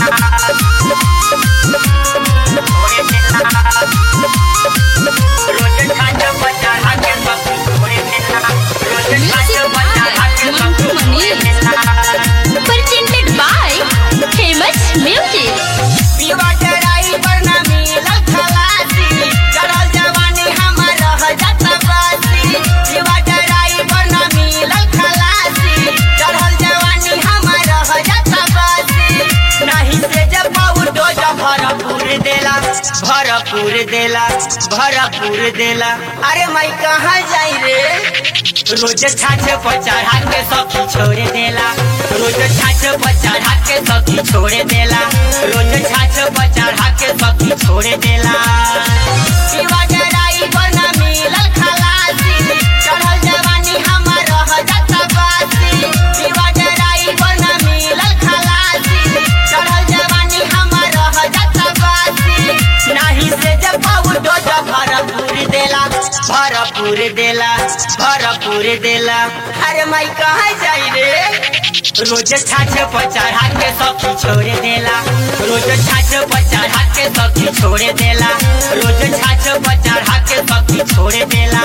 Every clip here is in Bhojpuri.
presented by famous music पीवा जराई पर ना मिलल खलासी चढ़ल जवानी हमर रह जात बासी पीवा जराई पर ना मिलल खलासी चढ़ल जवानी हमर रह जात बासी नहीं से जब पाऊ डोज भरपूर देला भरपूर देला भरपूर देला अरे मैं कहाँ जाई रे रोज छाछ पर चढ़ा के सखी छोड़ देला रोज छाछ पर चढ़ा के सखी छोड़ देला रोज छाछ पर चढ़ा के सखी छोड़ देला पीवा जराई पर ना मिलल खलासी चढ़ल जवानी हमर रह जात बासी पीवा जराई पर ना मिलल खलासी चढ़ल जवानी हमर रह जात बासी नाही से जब पाऊ डोज भरपूर देला भरपूर देला भरपूर देला अरे माई कहाँ जाई रे रोज छाछ पर चढ़ा के सखी छोड़ देला रोज छाछ पर चढ़ा के सखी छोड़ देला रोज छाछ पर चढ़ा के सखी छोड़ देला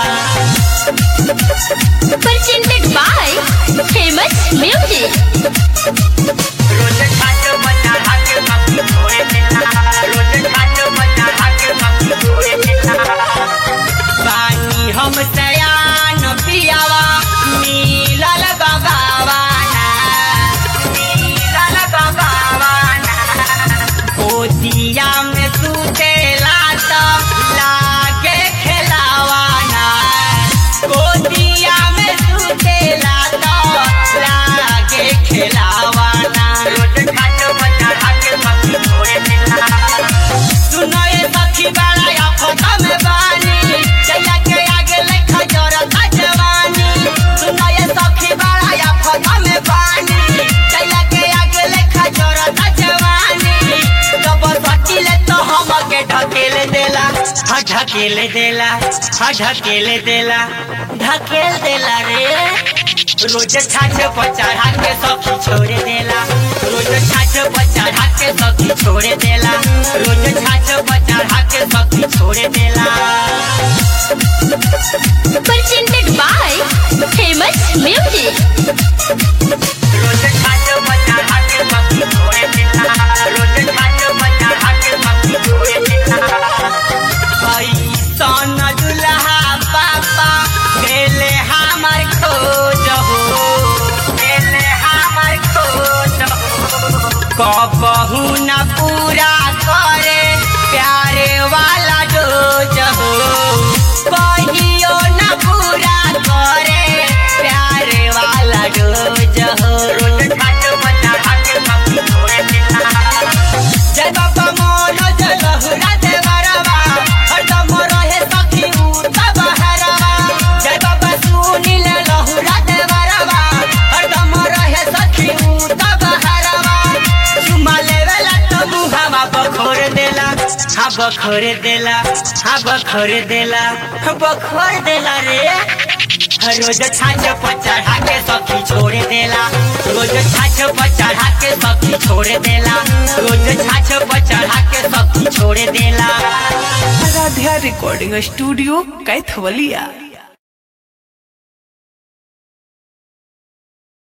presented by famous music रोज छाछ पर चढ़ा के सखी छोड़ देला रोज छाछ पर चढ़ा के सखी छोड़ देला पानी हम सयान पियावा नीलल गगावाना नीलल गगावाना पोतिया में सुतेला त लागे खेलावाना गोदिया में सुतेला त लागे खेलावाना रोज खाट बच्चा के सखी छोड़े देला सुनो ये सखी बड़ा आफत में बानी जया के आगे लेखा जरता जवानी सुनो ये सखी बड़ा आफत में बानी जया के आगे लेखा जरता जवानी जब सटिले तो हम के ढकेल देला हा ढकेल देला हा ढकेल देला ढकेल देला रे रोज छाछ पर चढ़ा के सखी छोड़ देला रोज छाछ पर चढ़ा के सखी छोड़ देला रोज छाछ पर चढ़ा के सखी छोड़ देला presented by famous music रोज छाछ पर चढ़ा के सखी छोड़ देला रोज छाछ पर चढ़ा के सखी छोड़ देला ऐसन दुल्हा पापा देले हमर खोज हो देले हमर खोज हो कबहू न पूरा करे प्यारे वाला डोज हो कहियो न पूरा करे प्यारे वाला डोज हो रोज खाट बना के सब्जी छोड़ देला जय बाबा मोनो जय लहुरा देवरवा हरदम रहे सखी उता बहरवा जय बाबा सुनील लहुरा देवरवा हरदम रहे सखी उता बहरवा चुमा लेवेला तो मुहावा बखोर देला हा बखोर देला हा बखोर देला बखोर देला रे रोज छाछ पर चढ़ा के सखी छोड़ देला रोज छाछ पर चढ़ा के सखी छोड़ देला रोज छाछ पर चढ़ा के सखी छोड़ देला आराध्या रिकॉर्डिंग स्टूडियो कैथवलिया